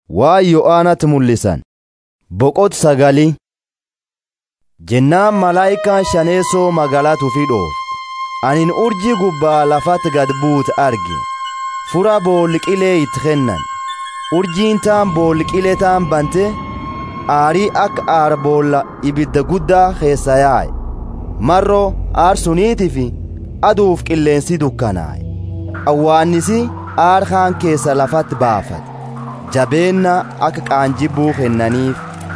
Waa Yo'aanatti mul'isan. Boqot sagalii. Jennaan malaayikaan shaneessoo magaalaa tufi dhoof. Anin urjii gubbaa lafatti gad buute arge. Fura boolqilee itti kennan. Urjiin taan boolqilee taan bante aarii akka aara boolla ibidda guddaa keessa yaa'e. Marroo aarsuniitii fi aduuf qilleensi dukkanaa'e. Awwaannisi aar kaan keessa lafatti baafate. Jabeenna akka qaanjibbuu kennaniif.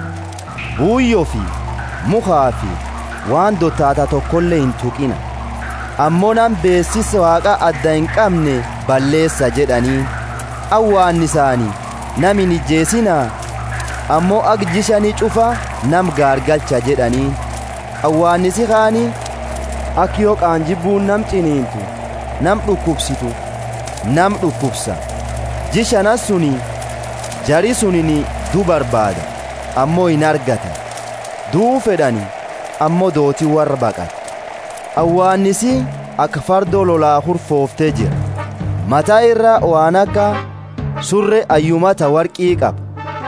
Buuyyoo fi mukaa fi waan dottaata tokkollee hin tuqina. Ammoo nam beessisa waaqa adda hin qabne balleessa jedhanii. Awwaannisaanii nam hin ijjeesinaa. Ammoo agjishanii cufa nam gaargalcha jedhanii. Awwaannisi kaanii akka yoo qaanjibbuun nam ciniintu nam dhukkubsitu nam dhukkubsa. Jishanas suni jari sunini du barbaada ammoo hin argatan. Duu fedhani ammoo dootii warra baqata. Awwaannisi akka fardoo lolaa hurfooftee jira. Mataa irra waan akka surre ayyumata warqii qaba.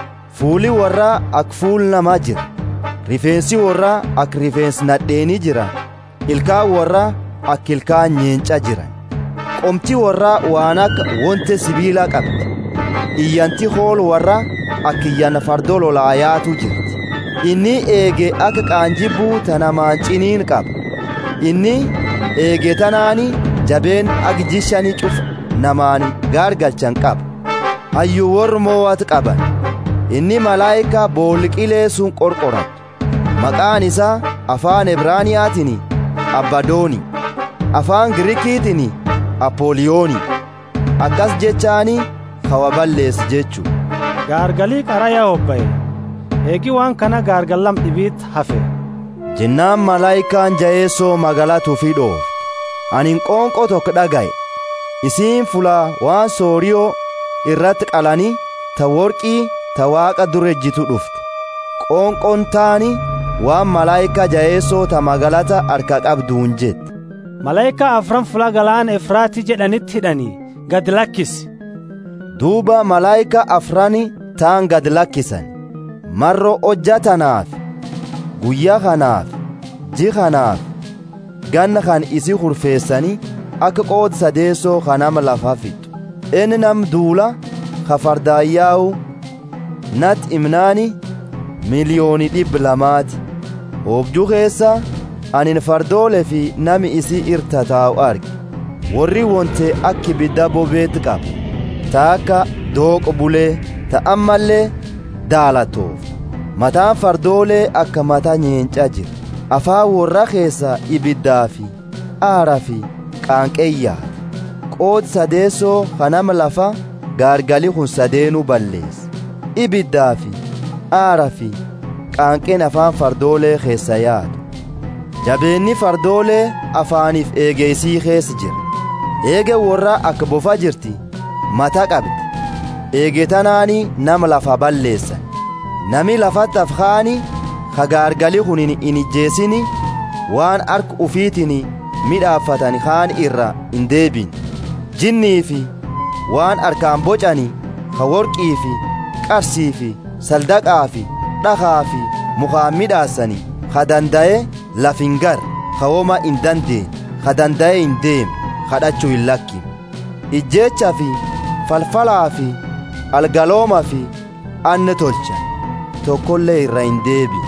Fuuli warraa akka fuul namaa jira. Rifeensi warraa akka rifeensi nadheenii jira. Ilkaan warraa akka ilkaan nyeenca jira. Qomti warraa waan akka wonte sibiila qabdi. Iyyanti hool warraa akka iyyan fardoo lolaa yaatu jirti. Inni eege akka qaanjibbuu tanamaan ciniin qaba. Inni eege tanaani jabeen akka jishani cufa namaan gaargalchan qaba. Hayyuu warri moowwat qaban. Inni malaayikaa boolqilee sun qorqoratu. Maqaan isaa afaan Ibraaniyaatiin Abbadooni. Afaan Girikiitiin Apooliyooni. Akkas jechaani kawa balleessi jechuu. Gaargalii qaraya hobba'e. Eegi waan kana gaargallam dhibiit hafe. Jennaan malaayikaan jayeessoo magaalaa tufi dhoof. Anin qoonqoo tokko dhagaye. Isiin fulaa waan sooriyoo irratti qalanii ta worqii ta waaqa durejjitu dhufte. Qoonqoon taani waan malaayikaa jayeessoo ta magaalata harka qabduun jette. Malaayikaa afran fula galaana Efraatii jedhanitti hidhanii gad lakkisi. Duuba malaayikaa afrani taan gad lakkisan. Marroo hojja tanaaf, guyyaa kanaaf, ji kanaaf, ganna kan isi hurfeessanii akka qood sadeessoo kanama lafa fixu. Inni nam duula ka fardaayyaa'u nat imnaani miliyoonii dhibba lamaati. Hoobjuu keessa anin fardoole fi nami isii irta taa'u arge. Warri wonte akki ibidda bobeetti qaba. Ta akka dooqo bulee ta ammallee daalatoof. Mataan fardoolee akka mataa nyeencaa jira. Afaan warra keessa ibiddaa fi aara fi qaanqeeyyaa. Qoodi sadeessoo kanama lafa gaargalii kun sadeenuu balleessa. Ibiddaa fi aara fi qaanqeen afaan fardoolee keessa yaadu. Jabeenni fardoolee afaaniif eegeysii keessa jira. Eege warra akka bofa jirti mata qabdi. Eege tanaanii nama lafa balleessan. Nami lafatti afkaani ka gaargalii kun hin ijjeesini waan harka ufiitiin midhaaffatan kaan irra hin deebin. Jinnii fi waan harkaan bocani ka worqii fi qarsii fi saldaqaa fi dhakaa fi mukaan midhaassani ka danda'e laf hin gar ka woma hin dandeen ka danda'e hin deem kadhachuu hin lakkin. Ijjeecha fi falfalaa fi algalooma fi anne tolchan tokkollee irra hin deebi.